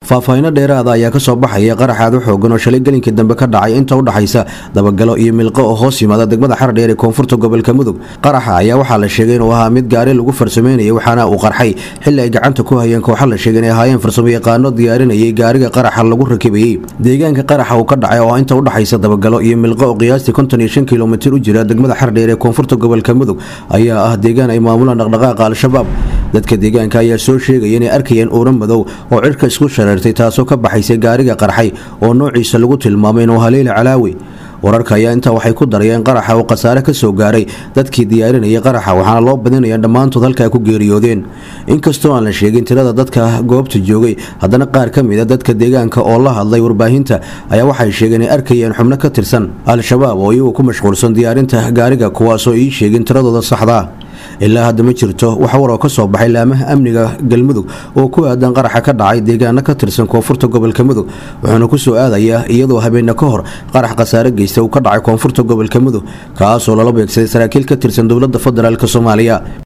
faahfaahino dheeraada ayaa kasoo baxaya qarax aad u xoogan oo shalay gelinkii dambe ka dhacay inta u dhaxaysa dabagalo iyo milqo oo hoos yimaada degmada xardheer ee koonfurta gobolka mudug qaraxa ayaa waxaa la sheegay inuu ahaa mid gaari lagu farsameynayay waxaana uu qarxay xili ay gacanta ku hayeen kooxa la sheegay inay ahaayeen farsamo yaqaano diyaarinayay gaariga qaraxa lagu rakibayey deegaanka qaraxa uu ka dhacay oo inta u dhaxaysa dabagalo iyo milqo oo qiyaastii konton iyo shan kilomitir u jira degmada xardheer ee koonfurta gobolka mudug ayaa ah deegaan ay maamulaan dhaqdhaqaaqa al-shabaab dadka deegaanka ayaa soo sheegaya inay arkayeen uura madow oo cirka isku shareertay taasoo ka baxaysay gaariga qarxay oo noociisa lagu tilmaamay inuu haleeli calaawi wararka ayaa intaa waxay ku darayeen qaraxa oo khasaare ka soo gaaray dadkii diyaarinayay qaraxa waxaana loo badinaya dhammaantood halka ay ku geeriyoodeen inkastoo aan la sheegin tirada dadka goobta joogay haddana qaar ka mid a dadka deegaanka oo la hadlay warbaahinta ayaa waxay sheegeen inay arkayeen xubno ka tirsan al-shabaab oo iyagu ku mashquulsan diyaarinta gaariga kuwaasoo ii sheegin tiradooda saxdaa ilaa hadda ma jirto wax war oo ka soo baxay laamaha amniga galmudug oo ku aadan qaraxa ka dhacay deegaano ka tirsan koonfurta gobolka mudug wuxuuna ku soo aadayaa iyadoo habeenne ka hor qarax khasaare geysta uu ka dhacay koonfurta gobolka mudug kaasoo lala beegsaday saraakiil ka tirsan dowladda federaalk soomaaliya